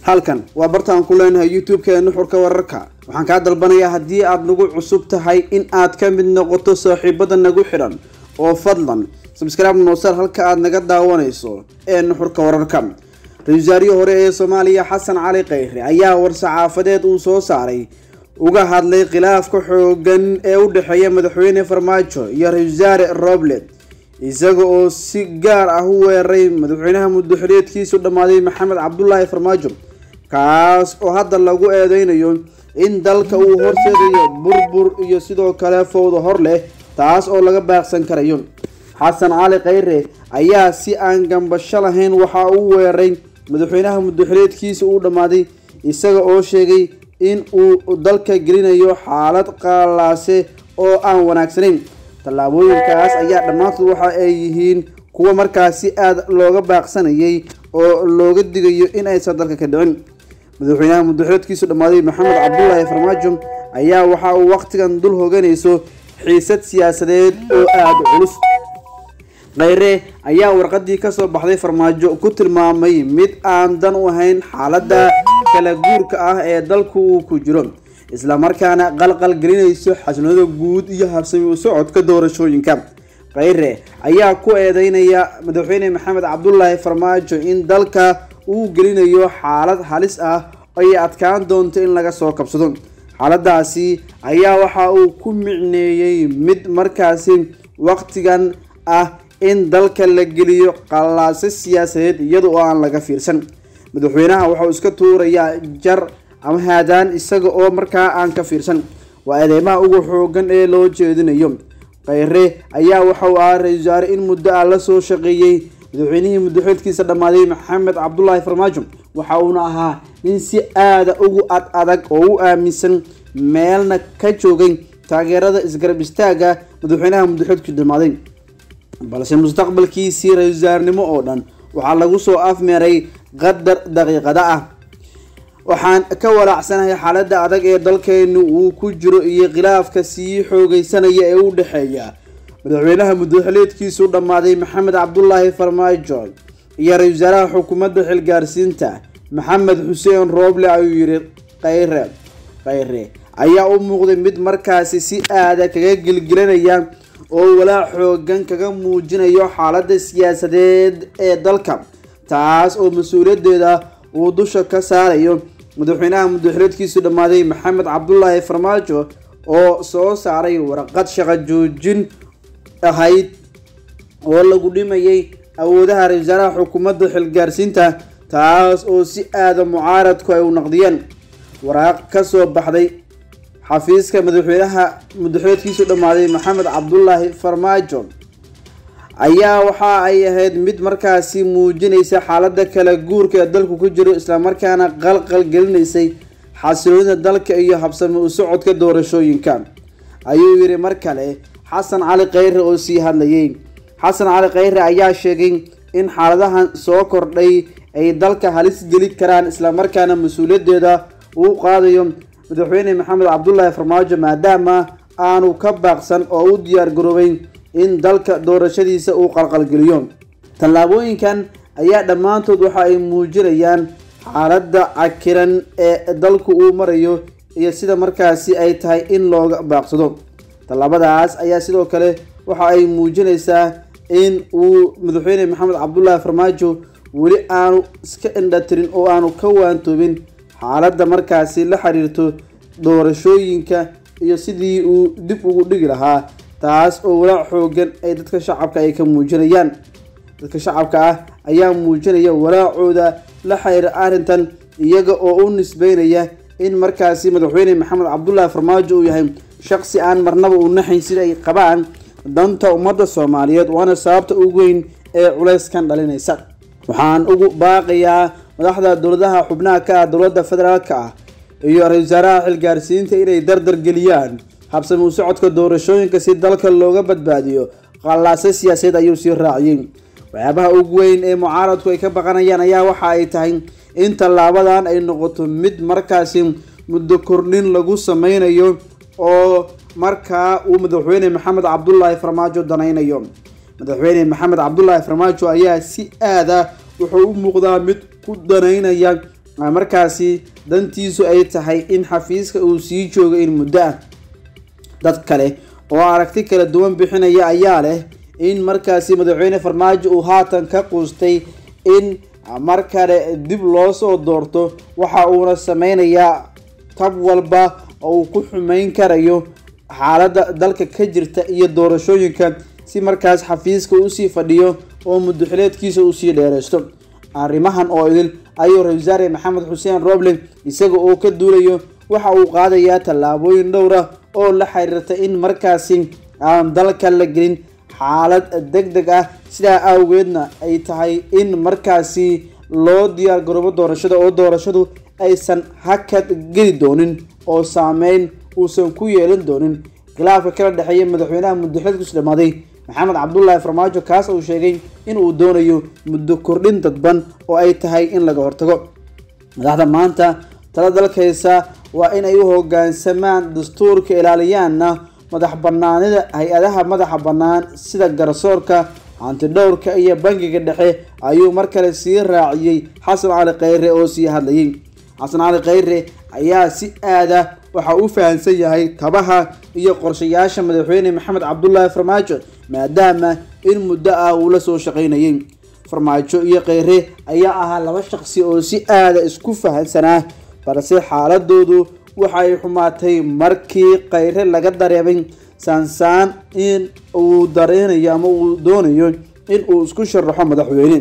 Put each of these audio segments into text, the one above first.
halkan waa bartaan ku leenahay youtube-ka nuxurka wararka waxaan kaa dalbanayaa haddii aad nagu cusub tahay in aad ka mid noqoto saaxiibada nagu xidhan oo fadlan sabscribe noosar halka aad naga daawanayso ee nuxurka wararka ra-isul wasaarihii hore ee soomaaliya xasan cali kheyre ayaa war-saxaafadeed uu soo saaray uga hadlay khilaafka xoogan ee u dhexeeya madaxweyne farmaajo iyo ra-isul wasaare roble isaga oo si gaar ah u weeraray madaxweynaha muddoxileedkiisu dhammaaday maxamed cabdulaahi farmaajo kaas oo hadda lagu eedeynayo in dalka uu horseedayo burbur iyo sidoo kale fowda hor leh taas oo laga baaqsan karayo xasan cali kheyre ayaa si aan gambasho lahayn waxa uu weeraray madaxweynaha muddoxileedkiisa uu dhammaaday isaga oo sheegay in uu dalka gelinayo xaalad qaalaase oo aan wanaagsanayn tallaabooyinkaas ayaa dhammaantood waxa ay yihiin kuwa markaasi aada looga baaqsanayay oo looga digayo in aysan dalka ka dhicin madaxweynaha muddoxileedkiisu dhammaaday maxamed cabdulaahi farmaajo ayaa waxa uu wakhtigan dul hoganayso xiisad siyaasadeed oo aada culus kheyre ayaa warqadii kasoo baxday farmaajo ku tilmaamay mid aan dan u ahayn xaaladda kala guurka ah ee dalku uu ku jiro islamarkaana qalqal gelinayso xasilnada guud iyo habsami u socodka doorashooyinka kheyre ayaa ku eedeynaya madaxweyne maxamed cabdulaahi farmaajo in dalka uu gelinayo xaalad halis ah ay adkaan doonto in laga soo kabsado xaaladaasi ayaa waxa uu ku micneeyey mid markaasi waqtigan ah in dalka la geliyo qallaase siyaasadeed iyada oo aan laga fiirsan madaxweynaha waxauu iska tuurayaa jar ama haadaan isaga oo markaa aan ka fiirsan waa eedeymaha ugu xoogan ee loo jeedinayo kheyre ayaa waxauu ahaa ra-isul wasaare in muddo ah lasoo shaqeeyey madaxweynihii muddoxeedkiisa dhammaaday maxamed cabdulaahi farmaajo waxa uuna ahaa nin si aada ugu ad adag oo u aaminsan meelna ka joogay taageerada isgarab istaaga madaxweynaha muddoxeedkiisu dhammaaday balse mustaqbalkiisii ra-isul wasaarnimo oo dhan waxaa lagu soo afmeeray qadar daqiiqada ah waxaan ka walaacsanahay xaaladda adag ee dalkeenu uu ku jiro iyo khilaafka sii xoogeysanaya ee u dhexeeya madaxweynaha muddoxileedkiisu dhammaaday maxamed cabdulaahi farmaajo iyo ra-isul wasaaraha xukuumadda xilgaarsiinta maxamed xuseen rooble ayuu yihi kheyre kheyre ayaa u muuqday mid markaasi si aada kaga gelgelinaya oo walaac xoogan kaga muujinayo xaaladda siyaasadeed ee dalka taas oo mas-uuliyaddeeda uu dusha ka saarayo madaxweynaha muddoxileedkiisu dhammaaday maxamed cabdulaahi farmaajo oo soo saaray warqad shaqo joojin ahayd oo lagu dhimayay awoodaha ra-isul wasaaraha xukuumadda xilgaarsiinta taas oo si aada mucaaradku ay u naqdiyeen waraaq kasoo baxday xafiiska madaxweynaha muddoxileedkiisu dhammaaday maxamed cabdulaahi farmaajo ayaa waxa ay ahayd mid markaasi muujinaysa xaaladda kala guurka ee dalku ku jiro islamarkaana qalqal gelinaysay xasiloonida dalka iyo habsami u socodka doorashooyinka ayuu yidhi mar kale xasan cali kheyre oo sii hadlayay xasan cali kheyre ayaa sheegay in xaaladahan soo kordhay ay dalka halis geli karaan islamarkaana mas-uuliyaddeeda uu qaadayo madaxweyne maxamed cabdulaahi farmaajo maadaama aanu ka baaqsan oo u diyaar garoobay in dalka doorashadiisa uu qalqalgeliyo tallaabooyinkan ayaa dhammaantood waxa ay muujinayaan xaaladda cakiran ee dalku uu marayo iyo sida markaasi ay tahay in looga baaqsado tallaabadaas ayaa sidoo kale waxa ay muujinaysaa in uu madaxweyne maxamed cabdulaahi farmaajo weli aanu iska indhatirin oo aanu ka waantoobin xaaladda markaasi la xiriirto doorashooyinka iyo sidii uu dib ugu dhigi lahaa taas oo walaac xoogan ay dadka shacabka ay ka muujinayaan dadka shacabka ah ayaa muujinaya walaacooda la xiriira arrintan iyaga oo u nisbeynaya in markaasi madaxweyne maxamed cabdulaahi farmaajo uu yahay shaqsi aan marnaba u naxayn sida ay qabaan danta ummadda soomaaliyeed waana sababta ugu weyn ee culayskan dhalinaysa waxaan ugu baaqayaa madaxda dowladaha xubnaha ka ah dowladda federaalka ah iyo ra-isul wasaaraha xilgaarsiinta inay dardar geliyaan habsami u socodka doorashooyinka si dalka looga badbaadiyo qallaase siyaasadeed ayuu sii raaciyey waxyaabaha ugu weyn ee mucaaradku ay ka baqanayaan ayaa waxa ay tahay in tallaabadan ay noqoto mid markaasi muddo kordhin lagu sameynayo oo markaa uu madaxweyne maxamed cabdulaahi farmaajo danaynayo madaxweyne maxamed cabdulaahi farmaajo ayaa si aada wuxuu u muuqdaa mid ku danaynaya markaasi dantiisu ay tahay in xafiiska uu sii joogo in muddo ah dad kale oo aragti kala duwan bixinaya ayaa leh in markaasi madaxweyne farmaajo uu haatan ka quustay in mar kale dib loo soo doorto waxa uuna sameynayaa tab walba oo uu ku xumeyn karayo xaaladda dalka ka jirta iyo doorashooyinka si markaas xafiiska usii fadhiyo oo muddoxileedkiisa usii dheereysto arrimahan oo idil ayuu ra-isul wasaare maxamed xuseen roble isaga oo ka duulayo waxa uu qaadayaa tallaabooyin dhowr ah oo la xiriirta in markaasi aan dalka la gelin xaalad deg deg ah sidaa awgeedna ay tahay in markaasi loo diyaar garoobo doorashada oo doorashadu aysan hakad geli doonin oo saameyn uusan ku yeelan doonin khilaafka kala dhexeeya madaxweynaha muddoxileedkiisu dhamaaday maxamed cabdulaahi farmaajo kaas uu sheegay in uu doonayo muddo kordhin dadban oo ay tahay in laga hortago madaxda maanta tala dalkaysa waa in ay u hogaansamaan dastuurka ilaaliyaana madax banaanida hay-adaha madaxa bannaan sida garsoorka hantidhowrka iyo bangiga dhexe ayuu mar kale sii raaciyey xasan cali khayre oo sii hadlayay xasan cali khayre ayaa si aada waxa uu fahamsan yahay tabaha iyo qorshayaasha madaxweyne maxamed cabdulaahi farmaajo maadaama in muddo ah uu la soo shaqaynayay farmaajo iyo kheyre ayaa ahaa laba shaqsi oo si aada isku fahamsanaa balse xaaladoodu waxay xumaatay markii kheyre laga dareemay saansaan in uu dareenayo ama uu doonayo in uu isku sharaxo madaxweyne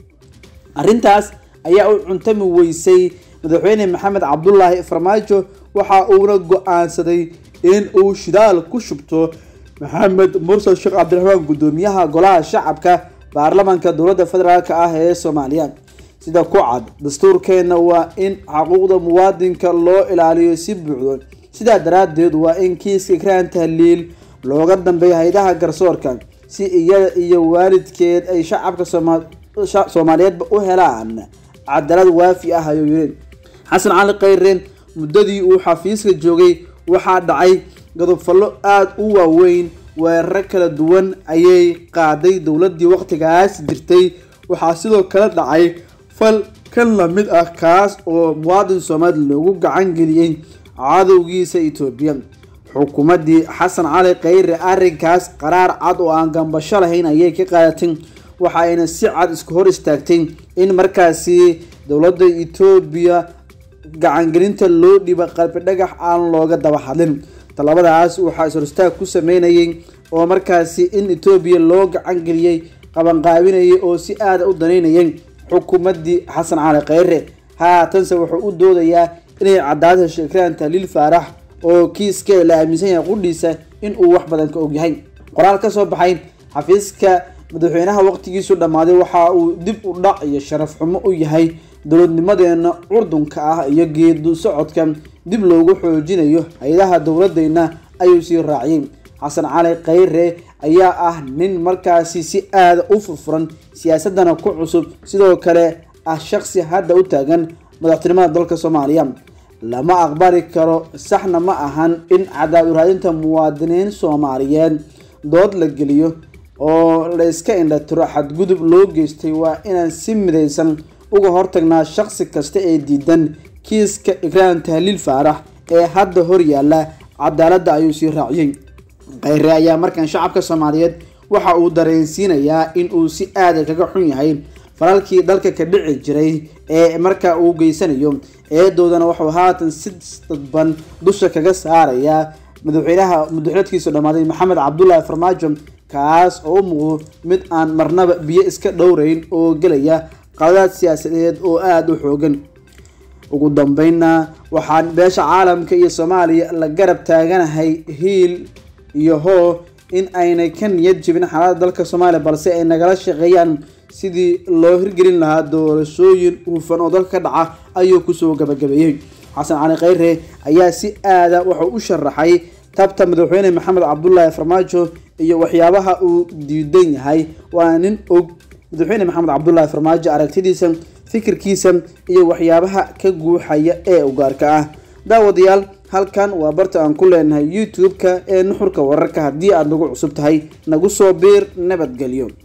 arrintaas ayaa u cuntami weysay madaxweyne maxamed cabdulaahi farmaajo waxa uuna go-aansaday in uu shidaal ku shubto maxamed mursal sheekh cabdiraxmaan guddoomiyaha golaha shacabka baarlamaanka dowladda federaalk ah ee soomaaliya sida ku cad dastuurkeenna waa in xuquuqda muwaadinka loo ilaaliyo si buuxdo sidaa daraadeed waa in kiiska ikraan tahliil looga dambeeya haydaha garsoorka si iyada iyo waalidkeed ay shacabka soomaaliyeedba u helaan cadaalad waafi ah ayuu yiri xasan cali kheyre muddadii uu xafiiska joogay waxaa dhacay godobfallo aada u waaweyn weeraro kala duwan ayay qaaday dowladii waqtigaas jirtay waxaa sidoo kale dhacay fal kan lamid ah kaas oo muwaadin soomaali loogu gacan geliyey cadowgiisa etoobiya xukuumaddii xasan cali kheyre arrinkaas qaraar cad oo aan gambasho lahayn ayay ka qaadatay waxa ayna si cad isku hor istaagtay in markaasi dowladda etoobiya gacangelinta loo dhiba qalbi dhagax aan looga daba hadlin talabadaas waxaa is horistaag ku sameynayay oo markaasi in etoobiya loo gacan geliyey qabanqaabinayay oo si aada u danaynayay xukuumaddii xasan cali kheyre haatanse wuxuu u doodayaa inay cadaalad hesho ikraan tahliil faarax oo kiiska la aaminsan yahay qudhiisa in uu wax badan ka ogyahay qoraal ka soo baxay xafiiska madaxweynaha waqtigiisu dhammaaday waxa uu dib u dhac iyo sharaf xumo u yahay dowladnimadeena curdunka ah iyo geedu socodka dib loogu xoojinayo hay-adaha dowladeyna ayuu sii raaciyay xasan cali kheyre ayaa ah nin markaasi si aada u furfuran siyaasadana ku cusub sidoo kale ah shaqsi hadda u taagan madaxtinimada dalka soomaaliya lama aqbali karo saxna ma ahan in cadaad uraadinta muwaadiniin soomaaliyeed dood la geliyo oo la iska indhatiro xadgudub loo geystay waa inaan si midaysan uga hortagnaa shaqsi kasta ee diidan kiiska ikraan tahliil faarax ee hadda hor yaalla cadaaladda ayuu sii raaciyey kheyre ayaa markan shacabka soomaaliyeed waxa uu dareensiinayaa in uu si aada kaga xun yahay falalkii dalka ka dhici jiray ee markaa uu geysanayo eedoodana wuxuu haatan si dadban dusha kaga saarayaa madaxweynaha muddaxileedkiisu dhammaaday maxamed cabdulaahi farmaajo kaas oo u muuqdo mid aan marnaba biyo iska dhowreyn oo gelaya qaladaad siyaasadeed oo aada u xoogan ugu dambeynna waxaan beesha caalamka iyo soomaaliya la garab taaganahay hiil iyo hoo in aynay ka niyad jebin xaalada dalka soomaaliya balse ay nagala shaqeeyaan sidii loo hirgelin lahaa doorashooyin hufan oo dalka ka dhaca ayuu kusoo gabagabeeyey xasan cali kheyre ayaa si aada wuxuu u sharaxay tabta madaxweyne maxamed cabdulaahi farmaajo iyo waxyaabaha uu diidan yahay waa nin og madaxweyne maxamed cabdulaahi farmaajo aragtidiisa fikirkiisa iyo waxyaabaha ka guuxaya ee ugaarka ah daawadayaal halkan waa barta aan ku leenahay youtube-ka ee nuxurka wararka haddii aada nagu cusub tahay nagu soo biir nabadgelyo